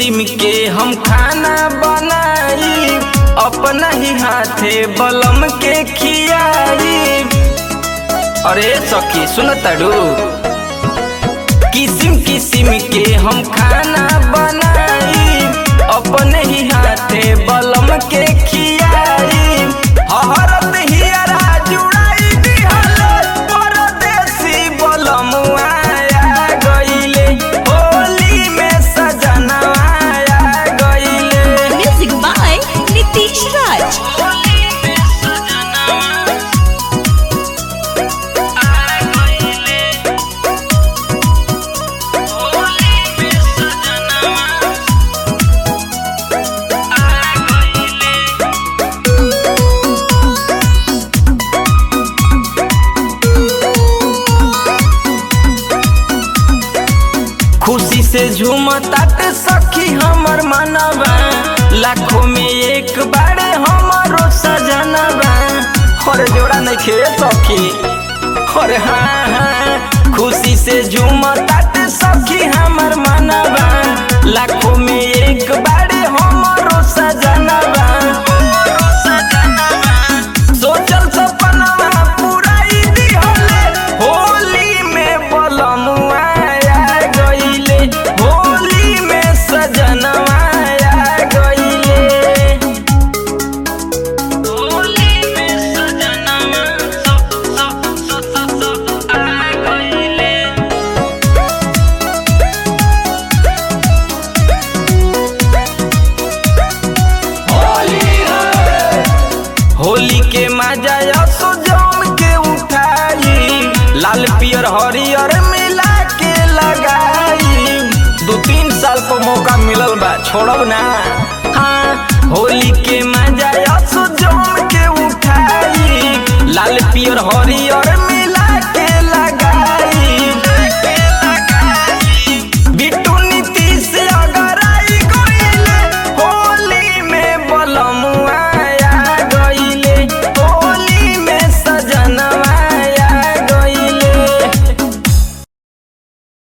किस्म के हम खाना बनाई अपना ही हाथे बलम के खियाई अरे सखी सुन तड़ू किस्म किस्म के हम खाना बनाई अपने ही हाथे बलम के खियाई हरत हियरा जुड़ाई दिहल परदेसी बलम आया गइले होली में सजना आया गइले Music by Nitish Raj. Holi में सजना आ गइले होली में सजना आ गइले खुशी से झूमतात सखी हमर मनवा लाखों में एक बारे हमारो सजनवा और जोड़ा नहीं खे सखी और हाँ हाँ खुशी से झूमतात सखी हमर मनवा लाखों में एक बारे हमारो सजनवा सोचल सपनवा पुराई दिहले होली में बलमुआ आ गइले होली में सजनवा आ गइले होली में सजनवा स स स स स आ गइले होली के मजा असो जम के उठाई लाल पियर हरियर मिला के लगाई दो तीन साल पर मौका मिलल बा छोड़ब ना हाँ होली के मजा असो जम के उठाई लाल पियर हरियर